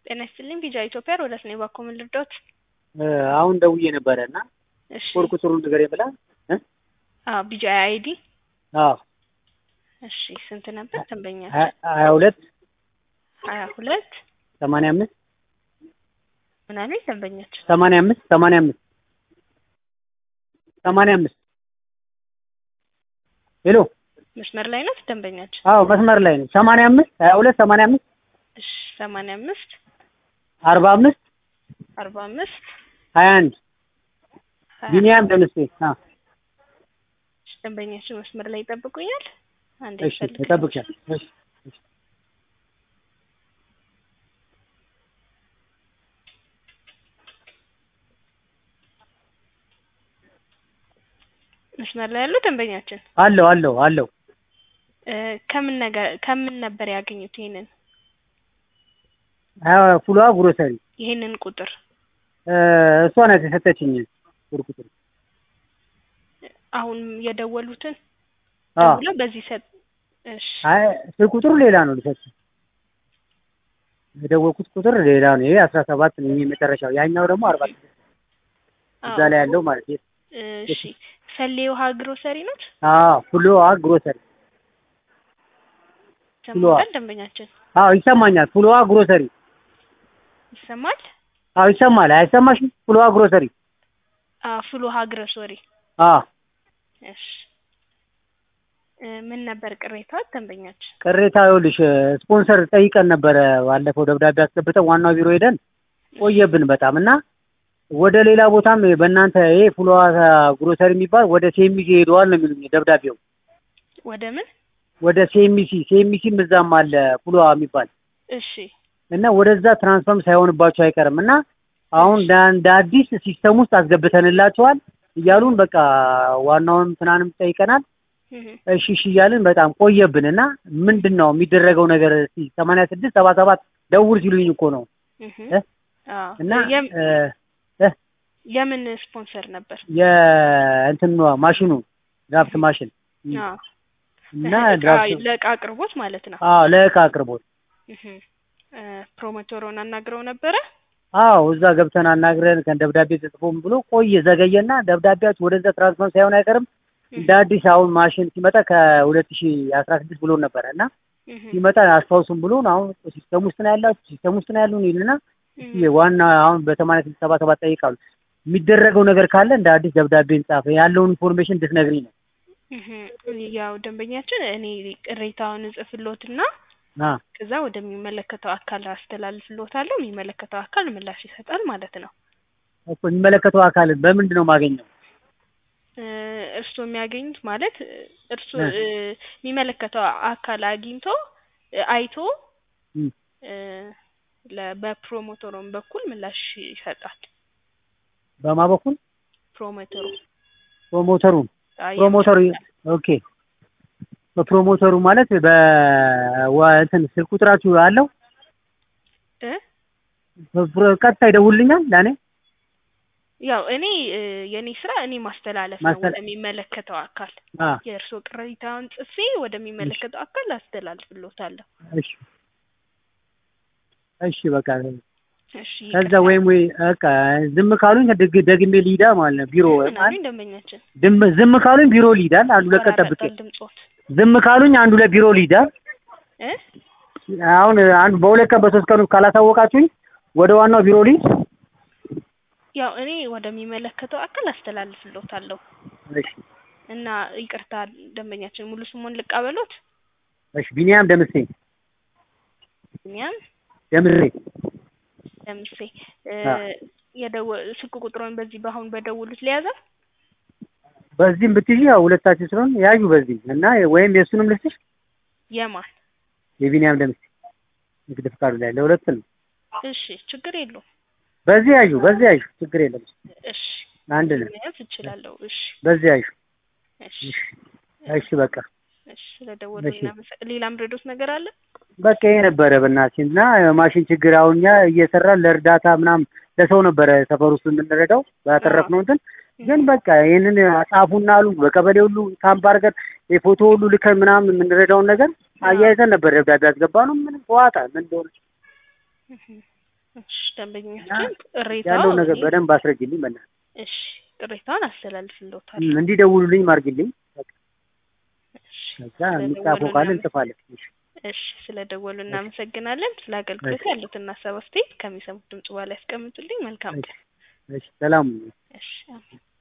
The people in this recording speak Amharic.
ጤና ይስጥልኝ ቢጃ ኢትዮጵያ ሮዳስ ነኝ። እባክዎ ምን ልርዳዎት? አሁን ደውዬ ነበረ እና እሺ ኮድ ቁጥሩን ንገረኝ ብላ እ አዎ ቢጃ አይዲ አዎ እሺ ስንት ነበር ደንበኛ? ሀያ ሀያ ሁለት ሀያ ሁለት ሰማንያ አምስት ምን አሉኝ ደንበኛችን? ሰማንያ አምስት ሰማንያ አምስት ሰማንያ አምስት ሄሎ መስመር ላይ ናት ደንበኛችን? አዎ መስመር ላይ ነው። ሰማንያ አምስት ሀያ ሁለት ሰማንያ አምስት እሺ ሰማንያ አምስት አርባ አምስት አርባ አምስት ሀያ አንድ ሀያ ቢኒያም ደምሴ አ እሺ፣ ደንበኛችን መስመር ላይ ይጠብቁኛል። አንዴ እሺ ልፈልግ። እጠብቅሻለሁ። እሺ እሺ መስመር ላይ ያሉ ደንበኛችን አለው አለው አለው እ ከምን ነገር ከምን ነበር ያገኙት ይሄንን ሀያ ፉሏ ግሮሰሪ ይሄንን ቁጥር? እ እሷ ናት የሰጠችኝ ኮድ ቁጥሩ አሁን የደወሉትን አዎ ደውለው በዚህ ሰጥ እሺ አይ ስልክ ቁጥሩ ሌላ ነው ልሰጥ የደወልኩት ቁጥር ሌላ ነው። ይሄ አስራ ሰባት ነው ይሄ መጨረሻው፣ ያኛው ደግሞ አርባ ስድስት እዛ ላይ ያለው ማለት ነው። እሺ ሰሌ ውሃ ግሮሰሪ ናት አዎ ፍሎዋ ግሮሰሪ ይሰማል ደንበኛችን አዎ ይሰማኛል። ፍሎዋ ግሮሰሪ ይሰማል አዎ ይሰማል። አይሰማሽም? ፍሎዋ ግሮሰሪ አዎ ፍል ውሃ ግሮሰሪ አዎ እሺ እ ምን ነበር ቅሬታው ደንበኛችን ቅሬታ ይኸውልሽ ስፖንሰር ጠይቀን ነበረ ባለፈው ደብዳቤ አስገብተን ዋናው ቢሮ ሄደን ቆየብን በጣም እና ወደ ሌላ ቦታም በእናንተ ይሄ ፍሎዋ ግሮሰሪ የሚባል ወደ ሴሚሲ ሄደዋል ነው የሚሉኝ ደብዳቤው ወደ ምን ወደ ሴሚሲ ሴሚሲም እዛም አለ ፍሎዋ የሚባል እሺ እና ወደዛ ትራንስፈርም ሳይሆንባቸው አይቀርም እና አሁን እንደ እንደ አዲስ ሲስተም ውስጥ አስገብተንላቸዋል እያሉን በቃ ዋናውን ትናንም ጠይቀናል። እህ እሺ እሺ እያልን በጣም ቆየብን እና ምንድን ነው የሚደረገው ነገር እስኪ ሰማንያ ስድስት ሰባ ሰባት ደውል ሲሉኝ እኮ ነው እህ እ አዎ እና የም- እ እ የምን ስፖንሰር ነበር? የእንትኗ ማሽኑ ድራፍት ማሽን አዎ እና እቃ- ድራፍት ለእቃ አቅርቦት ማለት ነው። አዎ ለእቃ አቅርቦት እህ እ ፕሮሞተሩን አናግረው ነበረ? አዎ እዛ ገብተን አናግረን ከን ደብዳቤ ተጽፎም ብሎ ቆየ ዘገየና ደብዳቤያችሁ ወደዛ ትራንስፈር ሳይሆን አይቀርም እንደ አዲስ አሁን ማሽን ሲመጣ ከሁለት ሺ አስራ ስድስት ብሎ ነበረ እና እህ ሲመጣ አስታውሱም ብሎን አሁን ሲስተም ውስጥ ነው ያላችሁ ሲስተም ውስጥ ነው ያሉን ይልና እህ ዋና አሁን በሰማንያ ስድስት ሰባ ሰባት ጠይቃሉ የሚደረገው ነገር ካለ እንደ አዲስ ደብዳቤ እንጻፍ ያለውን ኢንፎርሜሽን እንድትነግሪኝ ነው እህ ያው ደንበኛችን እኔ ቅሬታውን እጽፍሎትና አ ከዛ ወደሚመለከተው አካል አስተላልፍሎታለሁ። የሚመለከተው አካል ምላሽ ይሰጣል ማለት ነው። እኮ የሚመለከተው አካል በምንድን ነው የማገኘው እ እርስዎ የሚያገኙት ማለት እርስዎ እ እ የሚመለከተው አካል አግኝቶ እ አይቶ እም እ ለ በፕሮሞተሩም በኩል ምላሽ ይሰጣል። በማ በኩል ፕሮሞተሩ ፕሮሞተሩ አይ ፕሮሞተሩ ኦኬ በፕሮሞተሩ ማለት በ እንትን ስልክ ቁጥራችሁ አለው እ በፕሮ- ቀጥታ ይደውልልኛል ለእኔ ያው እኔ እ የኔ ስራ እኔ ማስተላለፍ ነው ማስተላ- ወደሚመለከተው አካል አ የእርስዎ ቅሬታውን ጽፌ ወደሚመለከተው አካል አስተላልፍሎታለሁ። እሺ እሺ በቃ እሺ ከዛ ይቅርታ። ወይም ወይ በቃ ዝም ካሉኝ ደግ- ደግሜ ሊዳ ማለት ነው ቢሮ ምን አሉኝ ደንበኛችን? ዝም ዝም ካሉኝ ቢሮ ሊዳል አንዱ ለቀን ጠብቄ ይቆራረጣል ድምጾት ዝም ካሉኝ አንዱ ለቢሮ ሊዳል እ አሁን አንዱ በሁለት ቀን በሶስት ቀን ውስጥ ካላሳወቃችሁኝ ወደ ዋናው ቢሮ ሊድ ያው እኔ ወደሚመለከተው አካል አስተላልፍሎታለሁ እሺ እና ይቅርታ ደንበኛችን ሙሉ ስሙን ልቀበሎት? እሺ ቢኒያም ደምሴ እኛም ደምሬ ለምሴ እ አ የደወ ስልክ ቁጥሩን በዚህ በአሁን በደውሉት ሊያዘ በዚህም ብትይዢ ያው ሁለታችን ስለሆን ያዩ በዚህ እና ወይም የእሱንም ልስጥሽ የማን የቢኒያም ደምሴ ንግድ ፍቃዱ ላይ ለሁለት ነው እሺ ችግር የለውም በዚህ ያዩ በዚህ ያዩ ችግር የለም እሺ አንድ ነው መያዝ እችላለሁ እሺ በዚህ ያዩ እሺ እሺ እሺ በቃ እሺ ስለደወሉ እሺ እናመሰ- ሌላም ረዶት ነገር አለ በቃ ይሄ ነበረ በእናትሽ እና ማሽን ችግር አሁን እኛ እየሰራን ለእርዳታ ምናምን ለሰው ነበረ ሰፈር ውስጥ የምንረዳው ባተረፍነው እንትን ግን በቃ ይህንን ጻፉና አሉ በቀበሌ ሁሉ ካምፕ አድርገን የፎቶ ሁሉ ልከን ምናምን የምንረዳውን ነገር አያይዘን ነበር ደብዳቤ ያስገባ ነው ምንም ተዋጣ ምን እንደሆነ እሺ ደንበኛችን ቅሬታው ያለውን ነገር በደንብ አስረጅልኝ በእናትህ እሺ ቅሬታውን አስተላልፍልዎታለሁ። እም፣ እንዲደውሉልኝ ማርግልኝ። በቃ እሺ ከዛ የሚጻፈው ካለ እንጽፋለን። እሺ እሺ ስለ ደወሉ እናመሰግናለን። ስለ አገልግሎት ያሉትን ሀሳብ አስተያየት ከሚሰሙት ድምጽ በኋላ ያስቀምጡልኝ። መልካም ቀን። እሺ ሰላም ሁኑ። እሺ አሜን።